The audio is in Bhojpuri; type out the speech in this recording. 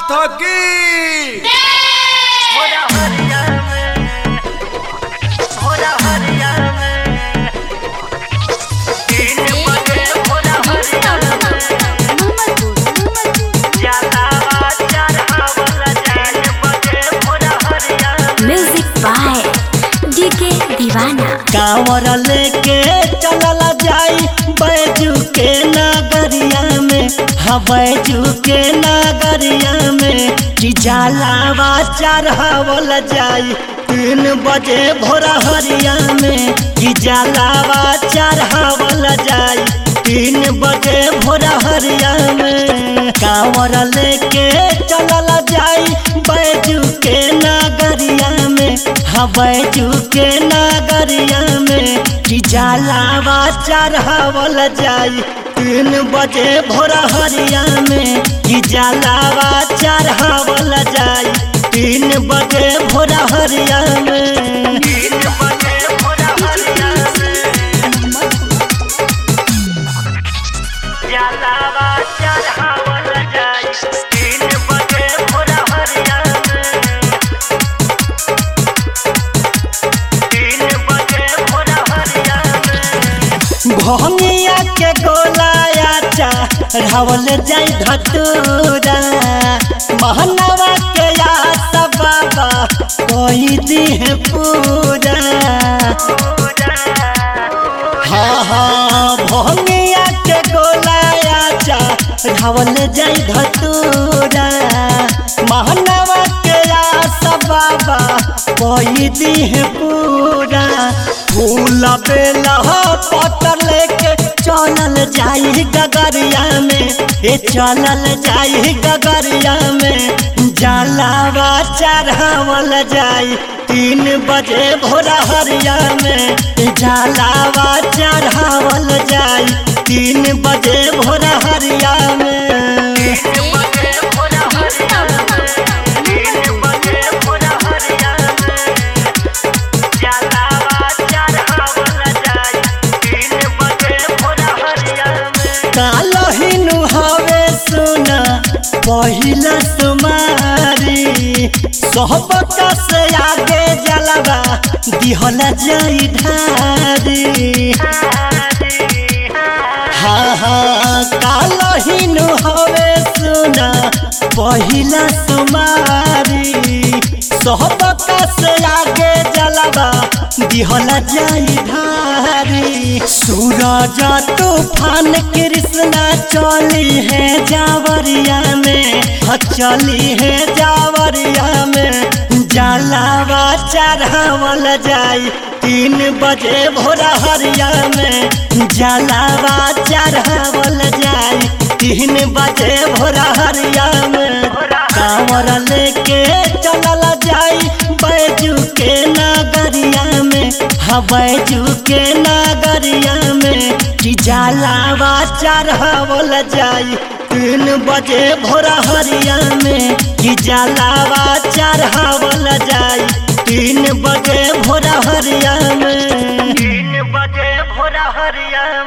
नाथ की होरा हरिया में होरा हरिया में तीन बजे होरा हरिया में जाला चार हवला तीन बजे होरा हरिया में म्यूजिक बाय डीके दीवाना कांवर लेके चलल जाई बैजू के नगरिया में हाँ बैजू के नगरिया में कि जलावा चढ़ावल जाई तीन बजे भोरा हरिया में कि जलावा चढ़ावल जाई तीन बजे भोरा हरिया में कांवर लेके चलल जाई बैजू के नगरिया में हाँ बैजू के नगरिया में कि जलावा चढ़ावल जाई तीन बजे भोरा हरिया में कि जलावा चढ़ावल जाई तीन बजे भोरा हरिया में तीन बजे होरा हरिया में जाला चार हवला जाई तीन बजे होरा हरिया में तीन बजे होरा हरिया में भंगिया के गोलाया चढ़ावल जाई धतूरा महनवा के आस बाबा कोई दी है पूरा हाँ हाँ भंगिया के गोलाया चढ़ावल जाई धतूरा महनवा के आस बाबा कोई दी है पूरा फूल बेला पतर लेके चलल जाई गगरिया में ए चलल जाई गगरिया में जलावा चढ़ावल जाई तीन बजे भोरा हरिया में जलावा चढ़ावल जाई तीन बजे भोरा हरिया में तीन बजे होरा हरिया में तीन बजे होरा हरिया में जाला चार हवला जाई तीन बजे होरा हरिया में कालहिनु हवे सुना पहिला सुमारी सोहबत से आगे जलवा दिहल जाई ढारी हाँ हाँ कालहिनु हवे सुना पहिला सुमारी सोहबत से आगे जलवा दिहल जाई ढारी सूरज तूफान कृष्णा चली है जावरिया में हाँ चली है जावरिया में जलावा चढ़ावल जाई तीन बजे भोरा हरिया में जलावा चढ़ावल जाई तीन बजे भोरा हरिया में कांवर लेके चलल जाई बैजू के नगरिया में हाँ बैजू के नगरिया में कि जलावा चढ़ावल जाई तीन बजे भोरा हरिया में कि जलावा चढ़ावल जाई तीन बजे भोरा हरिया में तीन बजे भोरा हरिया